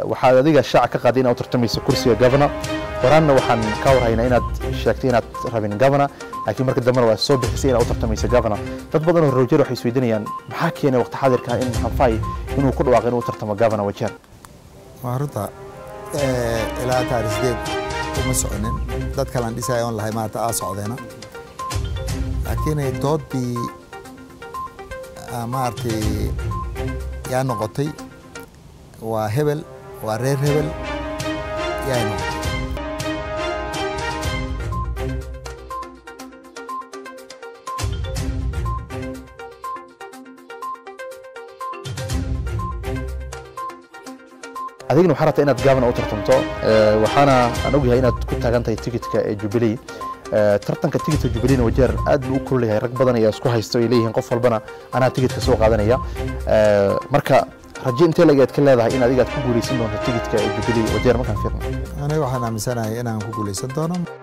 waxaad adiga shaaca ka qaaday inaad u tartamayso kursiga governor horaanna waxaan ka warhaynaa inaad sheegtay inaad rabin governor laakiin marka dambena waa soo bixisay inaad u tartamayso governor dad badan oo rojer waxay isweydiinayaan maxaa keenay waqti xaadirka in maxanfay inuu ku dhawaaqay inuu u tartamo governor wajeer waa runta ilaa taariikh sideed uma soconin dad kalaan dhisaya on lahay maanta aa socdeena laakiin doodii maaragtay yaa noqotay waa hebel waa reer hebel yaa noqotay adigna waxaa rabtaa inaad governor u tartamto waxaana aan ogyahay inaad ku taagan tahay tikitka ee jubilee tartanka tikitka jubileena wajeer aad buu u kululayahay rag badan ayaa isku haysto ay leeyihiin qof walbana anaa tikitka soo qaadanaya marka raje intee lageed ka leedahay in adiga aad ku guuleysan doonto tikitka ee jubilee wajeer markaan fiirno aniga waxaan aaminsanahay inaan ku guuleysan doono